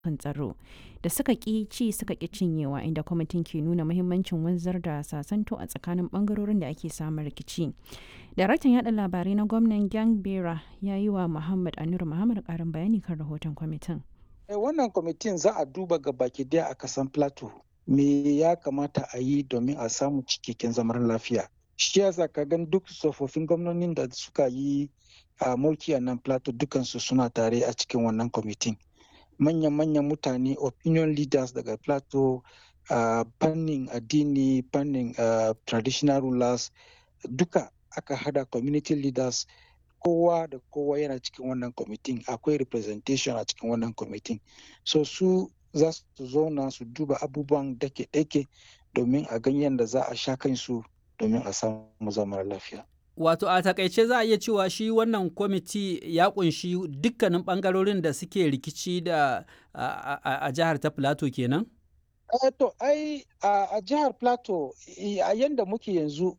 kan tsaro da suka ƙi ci suka ƙi cinyewa inda kwamitin ke nuna muhimmancin wanzar da sasanto a tsakanin ɓangarorin da ake samun rikici. Daraktan yaɗa labarai na gwamnan Gang Bera ya yi wa Muhammad Anur Muhammad ƙarin bayani kan rahoton kwamitin. Wannan kwamitin za a duba ga baki daya a kasan Plateau. Me ya kamata a yi domin a samu cikakken zaman lafiya. Shi yasa ka gan duk tsofaffin gwamnonin da suka yi a mulki a nan Plateau dukansu suna tare a cikin wannan kwamitin. Manyan-manyan mutane opinion leaders daga Plateau a fannin addini, fannin traditional rulers duka aka hada community leaders kowa da kowa yana cikin wannan kwamitin akwai representation a cikin wannan kwamitin so su za su zauna su duba abubuwan dake-dake domin a ganyen da za a sha kansu domin a samu zaman lafiya. Wato a takaice za a iya cewa shi wannan kwamiti ya kunshi dukkanin bangarorin da suke rikici da a jihar ta Plateau kenan? to ai a jihar Plateau a yanda muke yanzu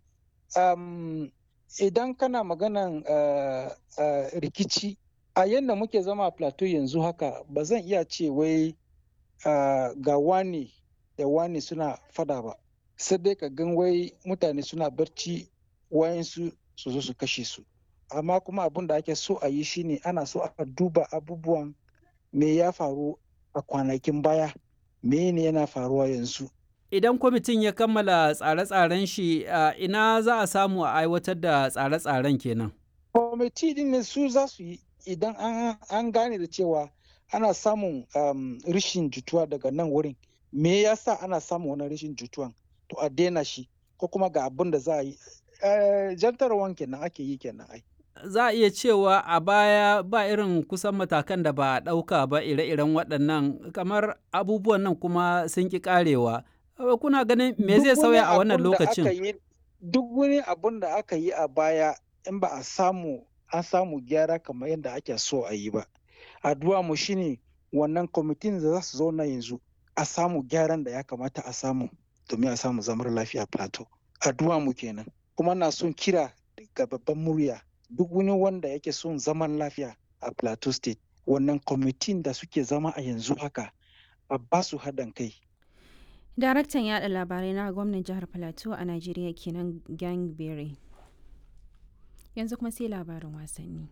idan kana maganan rikici a yadda muke zama a plateau yanzu haka ba zan iya ce wai ga wani da wani suna fada ba sai dai ka gan wai mutane suna barci wayansu su zo su kashe su amma kuma abin da ake so a yi shine ana so a duba abubuwan me ya faru a kwanakin baya me ne yana faruwa yanzu Idan kwamitin ya kammala tsare-tsaren shi ina za a samu a aiwatar da tsare-tsaren kenan. Kwamiti din su za su yi idan an gane da cewa ana samun rishin jituwa daga nan wurin. Me ya sa ana samun wani rishin jituwan? To a daina shi ko kuma ga abin da za a yi. Jantarwan kenan ake yi kenan ai. Za a iya cewa a baya ba irin kusan matakan da ba a ɗauka ba ire-iren waɗannan kamar abubuwan nan kuma sun ƙi ƙarewa. kuna ganin me zai sauya a wannan lokacin? Duk wani abun da aka yi a baya in ba a samu an samu gyara kamar yadda ake so a yi ba. Addu'a mu shine wannan kwamitin da za su zauna yanzu a samu gyaran da ya kamata a samu domin a samu zamar lafiya plateau. Addu'a mu kenan. Kuma na son kira ga babban murya duk wani wanda yake son zaman lafiya a plateau state wannan kwamitin da suke zama a yanzu haka a ba su haɗin kai Daraktan yada labarai na gwamnan jihar Plateau a Najeriya kenan Gang Berry. Yanzu kuma sai labarin wasanni.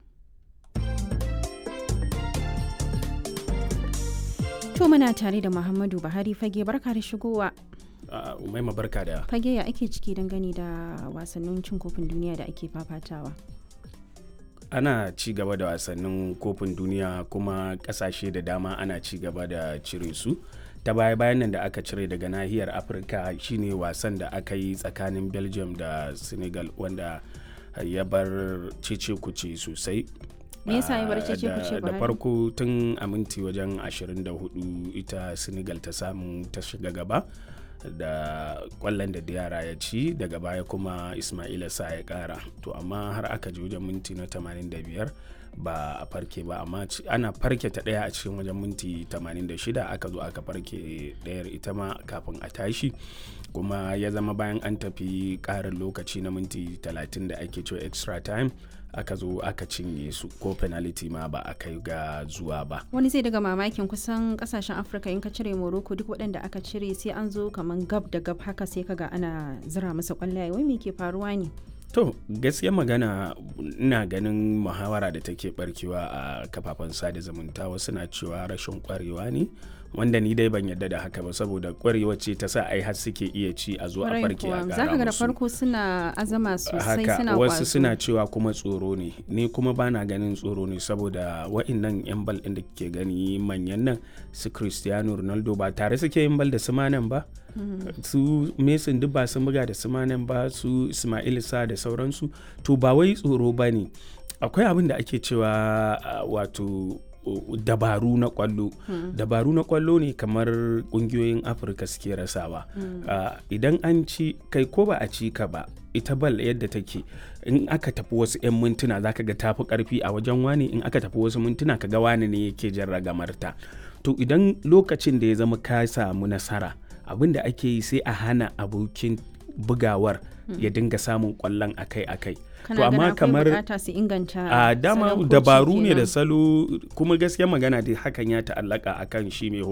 To muna tare da Muhammadu Buhari fage barka da shigowa. Umaima barka da. Fage ya ake ciki dangane da wasannin cin kofin duniya da ake fafatawa. ana ci gaba da wasannin kofin duniya kuma kasashe da dama ana ci gaba da cire su ta baya bayan nan da aka cire daga nahiyar afirka shine wasan da aka yi tsakanin belgium da senegal wanda ya bar cece kuce sosai me yasa ya bar cece kuce da farko tun a minti wajen 24 ita senegal ta samu ta shiga gaba da kwallon da yara ya ci daga baya kuma ismaila sa ya kara to amma har aka ji wajen minti na 85 ba a farke ba amma ana farke ta daya a cikin wajen minti 86 aka zo aka farke dayar ita ma kafin a tashi kuma ya zama bayan an tafi karin lokaci na minti 30 da ake cewa extra time aka zo aka cinye su ko penalty ma ba a kai ga zuwa ba wani zai daga mamakin kusan kasashen afirka in ka cire morocco duk waɗanda aka cire sai an zo kamar gab da gab haka sai kaga ana zira masa kwallaye wai me ke faruwa ne to gaskiya magana ina ganin muhawara da take barkewa a kafafen sada zumunta wasu na cewa rashin kwarewa ne wanda ni dai ban yadda da haka ba saboda kwarewa ce ta sa ai har suke iya ci a zo a farke a gara zaka ga da farko suna azama sosai suna wasu suna cewa kuma tsoro ne ni kuma bana ganin tsoro ne saboda wa'annan yan bal din da ke gani manyan nan su Cristiano Ronaldo ba tare suke yin bal da su manan ba su Mason duk ba sun buga da su manan ba su Ismail Sa da sauransu to ba wai tsoro ba ne akwai abin da ake cewa wato dabaru na kwallo hmm. dabaru na kwallo ne kamar kungiyoyin afirka suke rasawa hmm. uh, idan an ci kai ko ba a ci ka ba ita bal yadda take in aka tafi wasu 'yan mintuna zaka ga tafi karfi a wajen wani in aka tafi wasu mintuna ka ga wani ne yake jan ragamarta to idan lokacin da ya zama ka samu nasara abin da ake yi sai a hana abokin bugawar ya dinga samun kwallon akai-akai to amma kamar bukata su inganta a dama dabaru ne da salo kuma gaskiya magana da hakan ya ta'allaka akan shi mai